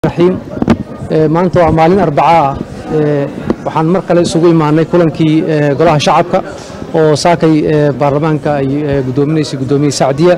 raxiim maanta waa maalin arbaca ah waxaan mar kale isugu imaanay kulankii golaha shacabka oo saakay baarlamaanka ay gudoominaysay guddoomiye sacdiya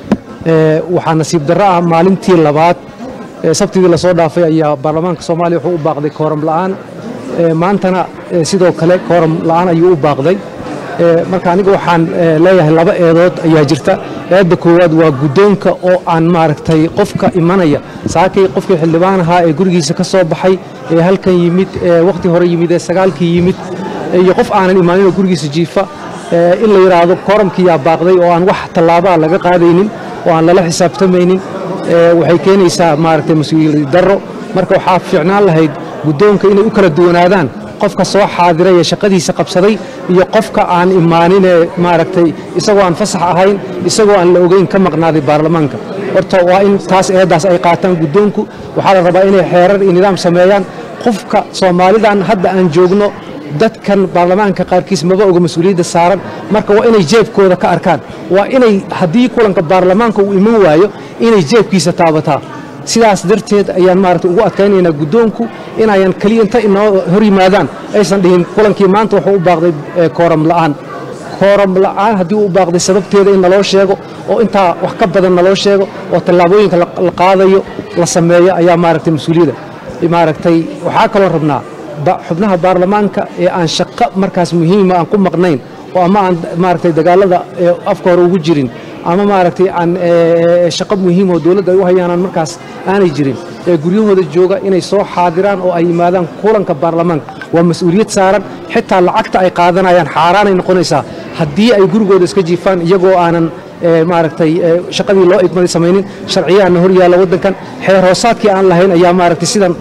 waxaa nasiib darro ah maalintii labaad sabtidii lasoo dhaafay ayaa baarlamaanka soomaaliya wuxuu u baaqday kooram la'aan maantana sidoo kale kooram la'aan ayuu u baaqday marka aniga waxaan leeyahay laba eedood ayaa jirta eedda koowaad waa guddoonka oo aan maaragtay qofka imanaya saakay qofkii xildhibaan ahaa ee gurigiisa ka soo baxay ee halkan yimid ee wakhti hore yimid ee sagaalkii yimid iyo qof aanan imaaninoo gurigiisa jiifa in la yidhaahdo kooramkiyaa baaqday oo aan wax tallaabaa laga qaadaynin oo aan lala xisaabtamaynin waxay keenaysaa maaragtay mas-uuliyad darro marka waxaa fiicnaan lahayd guddoonka inay u kala duwanaadaan qofka soo xaadiray ee shaqadiisa qabsaday iyo qofka aan imaaninee maaragtay isagoo aan fasax ahayn isagoo aan la ogeyn ka maqnaaday baarlamaanka horta waa in taas eeddaas ay qaataan guddoonku waxaa la rabaa inay xeerar iyo nidaam sameeyaan qofka soomaalidan hadda aan joogno dadkan baarlamaanka qaarkiis maba oga mas-uuliyadda saaran marka waa inay jeebkooda ka arkaan waa inay haddii kulanka baarlamaanka uu iman waayo inay jeebkiisa taabataa sidaas darteed ayaan maaragta ugu adkaynaynaa guddoonku inayan keliya inta inoo hor yimaadaan aysan dhihin kulankii maanta wuxuu u baaqday kooram la'aan kooram la'aan haddii uu u baaqday sababteeda in naloo sheego oo intaa wax ka badan naloo sheego oo tallaabooyinka la qaadayo la sameeyo ayaa maaragtay mas-uuliyadda maaragtay waxaa kaloo rabnaa xubnaha baarlamaanka ee aan shaqo markaas muhiima aan ku maqnayn oo ama aan maaragtay dagaalada afka hore ugu jirin ama maaragtay aan shaqo muhiim oo dowladda ay u hayaanaan markaas aanay jirin ee guryahooda jooga inay soo xaadiraan oo ay yimaadaan kulanka baarlamaanka waa mas-uuliyad saaran xitaa lacagta ay qaadanayaan xaaraanay noqonaysaa haddii ay gurigooda iska jiifaan iyagoo aanan maaragtay shaqadii loo igmaday samaynin sharciyaana hor yaalla waddankan xeer hoosaadkii aan lahayn ayaa maaragtay sidan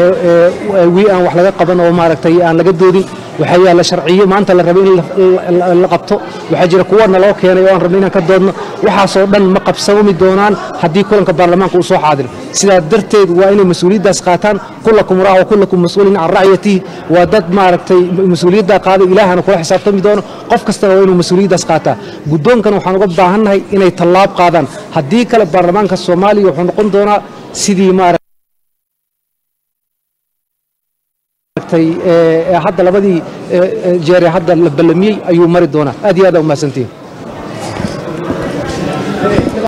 wii aan wax laga qaban oo maaragtay aan laga doodin waxaa yaalla sharciyo maanta la rabay in la qabto waxaa jira kuwa naloo keenay oo aan rabnay inaan ka doodno waxaasoo dhan ma qabsami doonaan haddii kulanka baarlamaanka uu soo xaadiro sidaa darteed waa inay mas-uuliyaddaas qaataan kullakum raac wa kullakum mas-uulin can racyatihi waa dad maaragtay mas-uuliyaddaa qaaday ilaahana kula xisaabtami doono qof kastana waa inuu mas-uuliyaddaas qaataa guddoonkana waxaan uga baahannahay inay tallaab qaadaan haddii kale baarlamaanka soomaaliya wuxuu noqon doonaa sidii maaragtay hadda labadii jeere hadda la ballamiyey ayuu mari doonaa aad iyo aad aa umahadsantihin